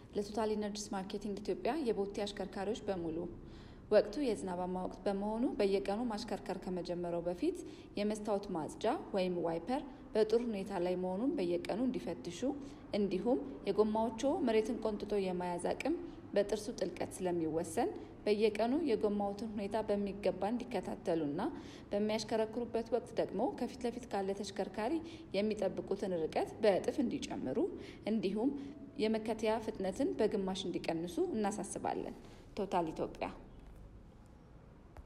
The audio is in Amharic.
ለቶታል ኢነርጂስ ማርኬቲንግ ኢትዮጵያ የቦቴ አሽከርካሪዎች በሙሉ ወቅቱ የዝናባማ ወቅት በመሆኑ በየቀኑ ማሽከርከር ከመጀመሪያው በፊት የመስታወት ማጽጃ ወይም ዋይፐር በጥሩ ሁኔታ ላይ መሆኑን በየቀኑ እንዲፈትሹ እንዲሁም የጎማዎቹ መሬትን ቆንጥጦ የመያዝ አቅም በጥርሱ ጥልቀት ስለሚወሰን በየቀኑ የጎማዎትን ሁኔታ በሚገባ እንዲከታተሉና በሚያሽከረክሩበት ወቅት ደግሞ ከፊት ለፊት ካለ ተሽከርካሪ የሚጠብቁትን ርቀት በእጥፍ እንዲጨምሩ እንዲሁም የመከተያ ፍጥነትን በግማሽ እንዲቀንሱ እናሳስባለን። ቶታል ኢትዮጵያ